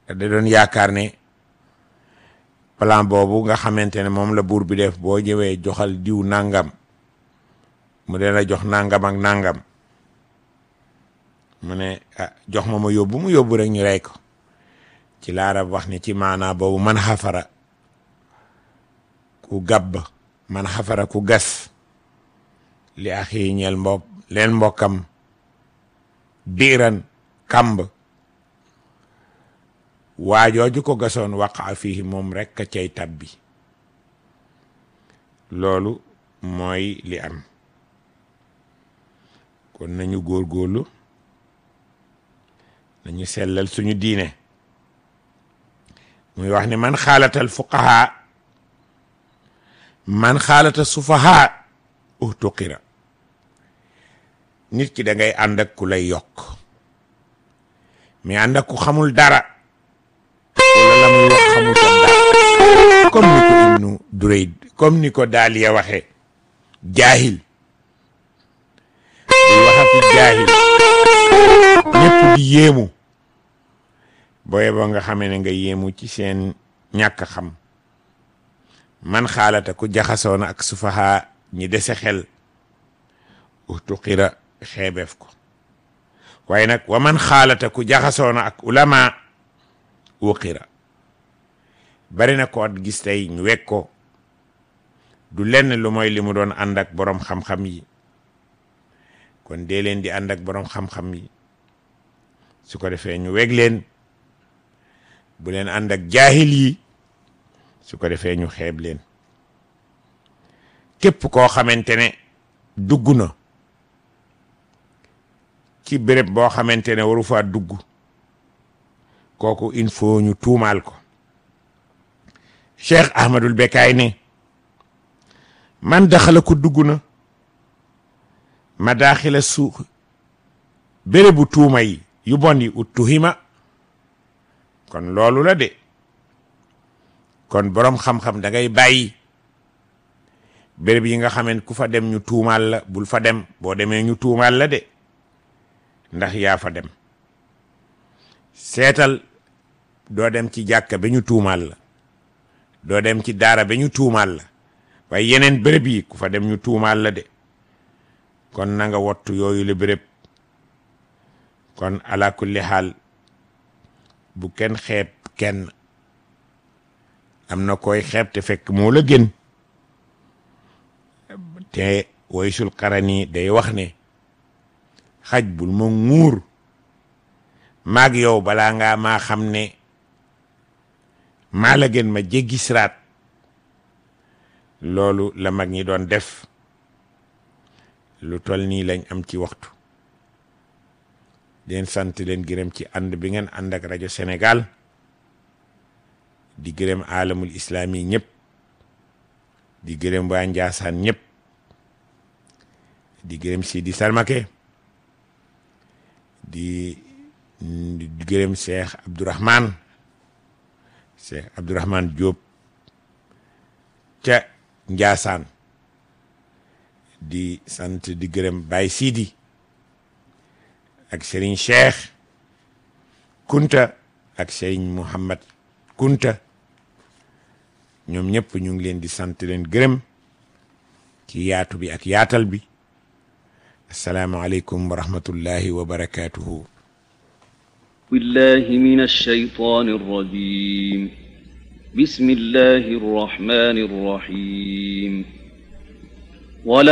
da doon yaakaar ne plan boobu nga xamante ne moom la buur bi def boo ñëwee joxal diw nangam mu dee la jox nangam ak nangam mu ne ah jox ma ma yóbbu mu yóbbu rek ñu rey ko ci laarab wax ne ci maanaa boobu man xafara ku gàbb man xafara ku gas li axi ñeel mbokk leen mbokkam biiran kàmb waajooju ko gasoon waqa fii moom rekk a cay tabbi loolu mooy li am kon nañu góorgóorlu nañu sellal suñu diine muy wax ne man xaalatal fuqaha man xaalata sufaha uhtuqira nit ki da ngay ànd ak ku lay yokk mais ànd ak ku xamul dara wala la muy wax xamutoon dara comme ni ko ibnu Durayd comme ni ko Daaliya waxe jaahil di waxati jaahil ñëpp di yéemu booye ba nga xamee ne nga yéemu ci seen ñàkk xam man xaalata ku jaxasoona ak sufaha ñi dese xel utuqira xeebeef ko waaye nag wa man xaalata ku jaxasoona ak ulama uqira bari na ko at gis tey ñu wekk ko du lenn lu mooy li mu doon ànd ak boroom xam-xam yi kon dee leen di ànd ak boroom xam-xam yi su ko defee ñu weg leen bu leen ànd ak jaahil yi su ko defee ñu xeeb leen képp koo xamante ne dugg na ci béréb boo xamante ne waru faa dugg kooku il faut ñu tuumaal ko Cheikh Ahmadul Bekaay ne man daxala ko dugg na ma daaxila suux bérébu tuuma yi yu bon yi ut tuhima kon loolu la de kon boroom xam-xam da ngay bàyyi béréb yi nga xamant ku fa dem ñu tuumaal la bul fa dem boo demee ñu tuumaal la de ndax yaa fa dem seetal doo dem ci jàkka ba ñu tuumaal la doo dem ci daara ba ñu tuumaal la waaye yeneen béréb yi ku fa dem ñu tuumaal la de kon na nga wottu yooyu la béréb kon ala kulli xaal bu kenn xeeb kenn am na koy xeeb te fekk moo la gën te woysul xarani day wax ne xaj bul ma nguur maag yow balaa ngaa maa xam ne maa la gën ma jéggi siraat loolu la mag ñi doon def lu tol nii lañ am ci waxtu leen sant leen gërëm ci ànd bi ngeen ànd ak rajo Sénégal di gërëm alamul islami ñëpp di gërëm waa Njaasaan ñëpp di gërëm Sidi Salmake di di gërëm Cheikh Abdourahman Cheikh Abdourahman Diop ca Njaasaan di sant di gërëm Baye Sidi ak Serigne Cheikh Kunta ak Serigne Mouhamad Kunta ñoom ñëpp ñu ngi leen di sant leen gërëm ci yaatu bi ak yaatal bi asalaamaaleykum wa rahmatullahi wa barakaatuhu. بالله من الشيطان الرجيم بسم الله الرحمن الرحيم ولا